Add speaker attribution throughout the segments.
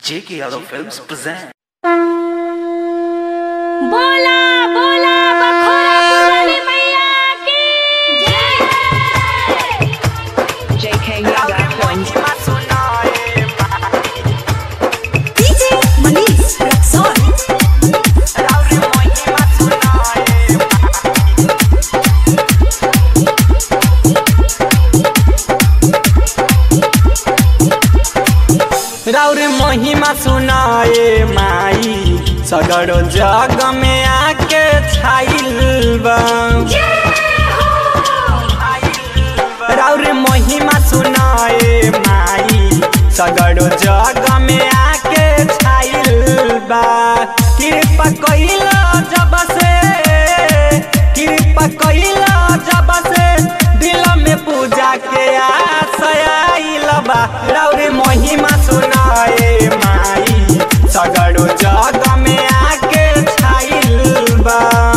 Speaker 1: J.K. Yadav Films present.
Speaker 2: बोला बोला बखोरा पुरानी मैया की जय
Speaker 3: JK Yada Films.
Speaker 4: DJ Manish Raxon.
Speaker 5: राउर महिमा सुनाए माई सगरो जग में आके छाइल बा राउर महिमा सुनाए माई सगरो जग में आके छाइल बा कृपा कइल जब से कृपा कइल जब से दिल में पूजा के आशयाइल बा राउर महिमा सुनाए माई सगरो जग में आके छाइल बा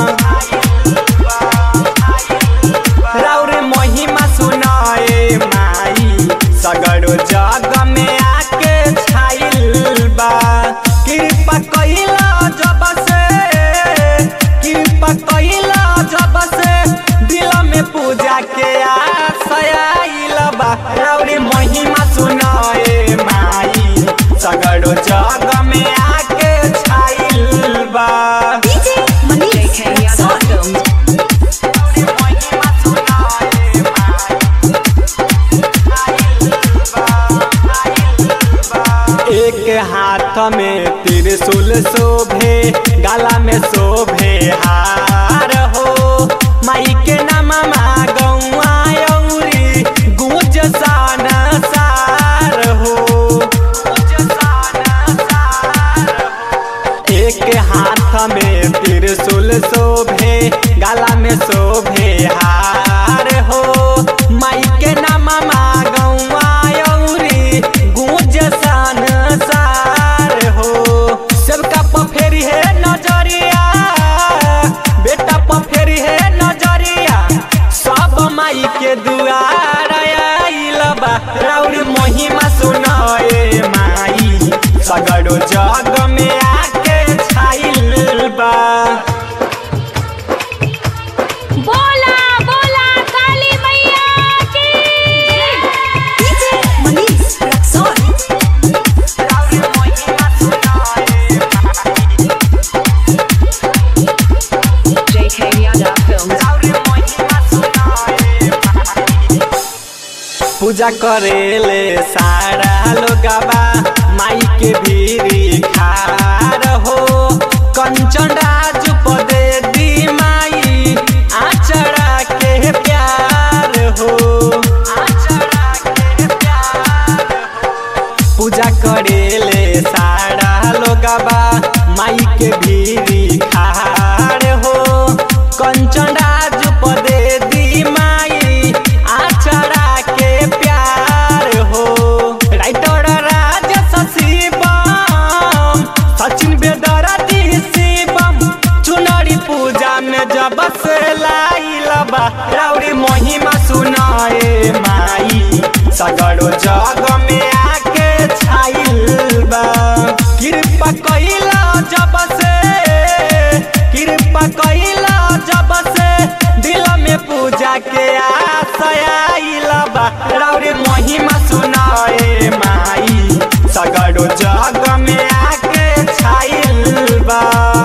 Speaker 5: राउर महिमा सुनाए माई सगरो जग में आके छाइल बा कृपा कइल जब से कृपा कइल जब से दिल में पूजा के आशयाइल बा राउर महिमा सुनाए माई सगरो जग में आके छाइल बा
Speaker 4: DJ Manish
Speaker 3: JK Yada
Speaker 4: Raxon.
Speaker 3: Films.
Speaker 5: एक हाथ में त्रिशूल शोभे गला में शोभे हार हो माई के नाम गौआ औरी गूंज सान सार हो एक हाथ में त्रिशूल शोभे गला में शोभे हार हो माई के नाम गौआ औरी गूंज सान सार हो सबका पफेरी है नजरिया बेटा पफेरी है नजरिया सब माई के दुआर आइल बा राउर महिमा सुनाए माई सगरो जग में आके छाइल बा
Speaker 2: बोला बोला काली मैया की
Speaker 4: DJ Manish Raxon.
Speaker 3: JK Yada Films.
Speaker 5: पूजा करेले सारा लोगबा माई के भीरी खार हो कंचन राज पदे दी माई आचरा के प्यार हो आचरा के प्यार हो पूजा करेले सारा लोगबा माई के भीरी खार हो कंचन राज पदे दी माई आचरा के प्यार हो राइटर राज शिवम सचिन बेदरती शिवम चुनरी पूजा में जब से लाइल बा राउरी महिमा सुनाए माई सगरो जग में आके छाइल बा कृपा कइल जब से कृपा कइल जब से दिल में पूजा के आशयाइल बा राउरी महिमा सुनाए माई सगरो जग में आके छाइल बा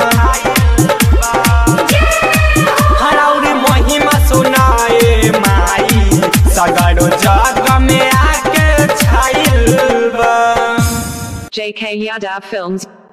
Speaker 5: हराउरी महिमा सुनाए माई सगरो जग में आके छाइल बा
Speaker 3: JK Yada Films.